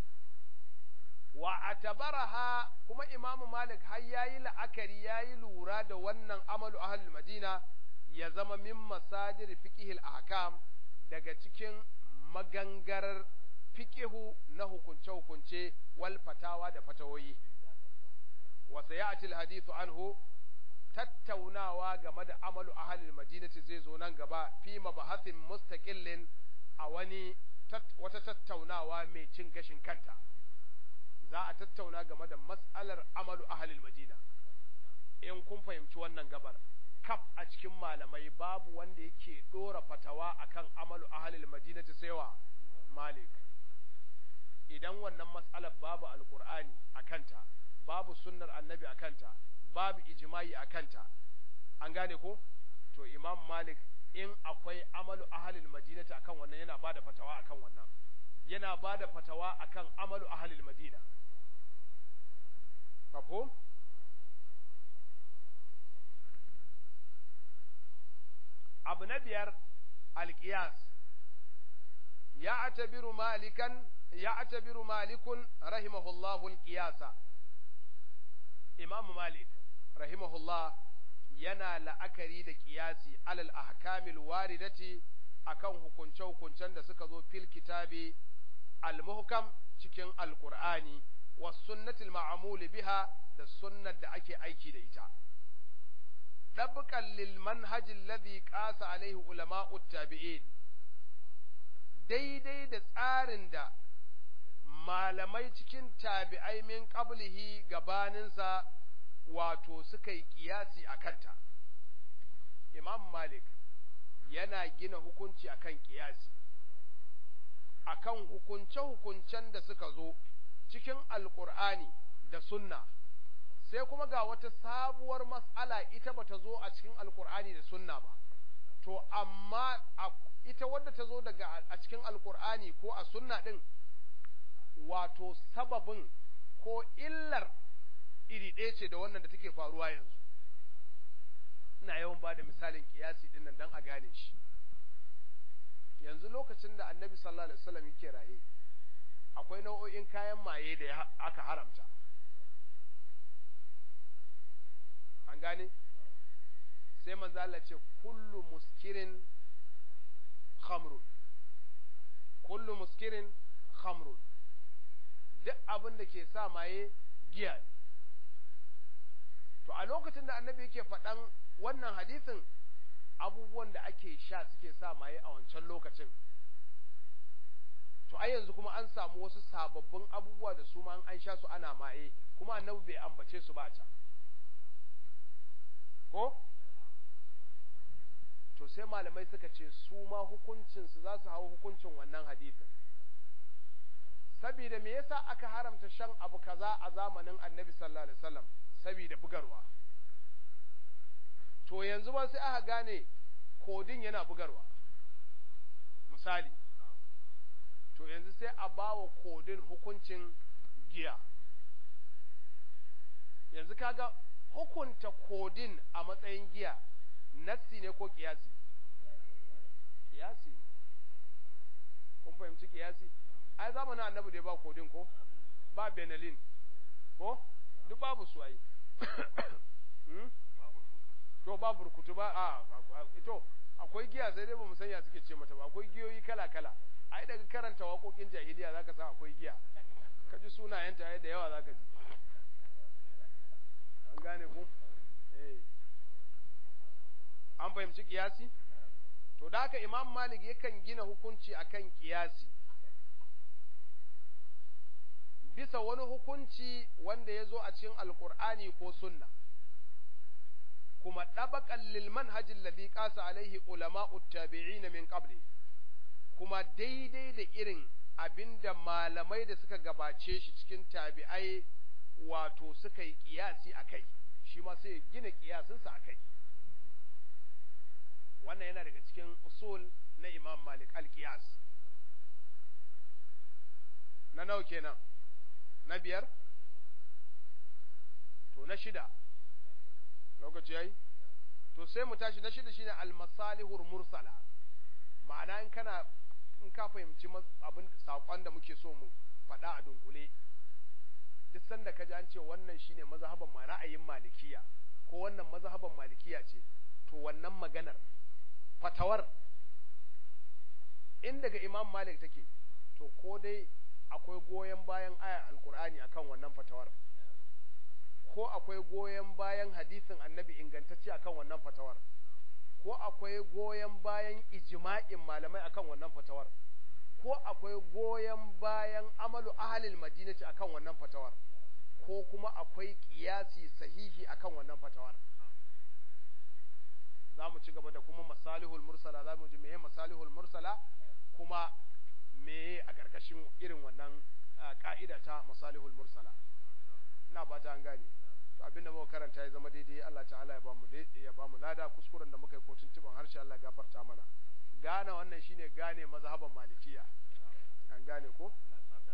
wa atabaraha kuma imamu malik har yayi la'akari yayi lura da wannan amalu ahalil madina ya zama min masadir fiqhil ahkam daga cikin magangarar fiqihu na hukunce-hukunce wal fatawa da fatawoyi wa sayati al-hadithu anhu tattaunawa game da amalu ahalil madinati zai zo nan gaba fi mabahasin mustaqillin a wani wata tattaunawa mai cin gashin kanta za a tattauna game da mas'alar amalu ahalil madina in kun fahimci wannan gabar kaf a cikin malamai babu wanda yake dora fatawa akan amalu ahalil madinati saiwa malik idan wannan mas'alar babu alqur'ani akanta babu sunnar annabi akanta babu ijma'i a kanta an gane ko to imam malik in akwai amalu ahalil madinati akan wannan yana bada fatawa akan wannan yana bada fatawa akan amalu ahalil madina mafhum abu na biyar alqiyas ya atabiru malikan ya atabiru malikun rahimahullahu alqiyasa imam malik rahimahullah yana la'akari da kiyasi alal ahkamil waridati akan hukunce-hukuncen da suka zo fil kitabi al-muhkam cikin alqur'ani was sunnatil ma'mul biha da sunnar da ake aiki da ita dabqan lil manhaj alladhi qasa alaihi ulama'ut tabi'in daidai da tsarin da malamai cikin tabi'ai min qablihi gabaninsa wato suka yi kiyasi a kanta imam malik yana gina hukunci akan kiyasi akan hukunce-hukuncen da suka zo cikin alkur'ani da sunna sai kuma ga wata sabuwar mas'ala ita bata zo a cikin alkur'ani da sunna ba to amma ita wadda ta zo daga a cikin alkur'ani ko a sunna din wato sababin ko illar iri ɗaya ce da wannan da take faruwa yanzu ina yawan ba da misalin kiyasi ɗin nan don a gane shi yanzu lokacin da annabi sallallahu alaihi wasallam yake raye akwai nau'o'in kayan maye da aka haramta an gane sai manzo Allah ce kullu muskirin khamrun kullu muskirin khamrun duk abin da ke sa maye giya ne to a lokacin da annabi yake faɗan wannan hadisin abubuwan da ake sha suke sa maye a wancan lokacin to ai yanzu kuma an samu wasu sababbin abubuwa da su ma an sha su ana maye kuma annabi bai ambace su ba a can ko to sai malamai suka ce su ma hukuncinsu za su hau hukuncin wannan hadisin saboda me yasa aka haramta shan abu kaza a zamanin annabi sallallahu alaihi wasallam saboda bugarwa to yanzu ba sai aka gane kodin yana bugarwa misali to yanzu sai a bawa kodin hukuncin giya yanzu kaga hukunta kodin a matsayin giya nassi ne ko kiyasi kiyasi kun fahimci kiyasi ai zamanin annabi da ba kodin ko ba benelin ko duk babu su ai to ba burkutu ba a to akwai giya sai dai ba mu sanya suke ce mata ba akwai giyoyi kala kala ai daga karanta waƙoƙin jahiliya zaka san akwai giya ka ji sunayenta ai da yawa zaka ji an gane ku eh an fahimci kiyasi to da haka imam malik yakan gina hukunci akan kiyasi bisa wani hukunci wanda ya zo a cikin alkur'ani ko sunna kuma ɗabaƙan lil manhajin ladhi qasa alaihi ulama'ut tabi'in min qabli kuma daidai da irin abinda malamai da suka gabace shi cikin tabi'ai wato suka yi kiyasi akai shi ma sai ya gina kiyasinsa akai wannan yana daga cikin usul na imam malik al-qiyas na nawa kenan na biyar to na shida lokaci yayi to sai mu tashi na shida shine al-masalihur mursala ma'ana in kana in ka fahimci abin sakon da muke so mu faɗa a dunkule duk sanda ka ji an ce wannan shine mazhaban ma ra'ayin malikiya ko wannan mazhaban malikiya ce to wannan maganar fatawar in daga imam malik take to ko dai akwai goyon bayan ayar alkur'ani akan wannan fatawar ko akwai goyon bayan hadisin annabi ingantacce akan wannan fatawar ko akwai goyon bayan ijma'in malamai akan wannan fatawar ko akwai goyon bayan amalu ahalil madinati akan wannan fatawar ko kuma akwai kiyasi sahihi akan wannan fatawar za mu ci gaba da kuma masalihul mursala za mu ji meye masalihul mursala kuma meye a ƙarƙashin irin wannan ƙa'ida ta masalihul mursala ina ba ta an gane to abin da muka karanta ya zama daidai Allah ta'ala ya bamu ya bamu lada kuskuren da muka yi ko tuntuban harshe Allah ya gafarta mana gane wannan shine gane mazhaban malikiya an gane ko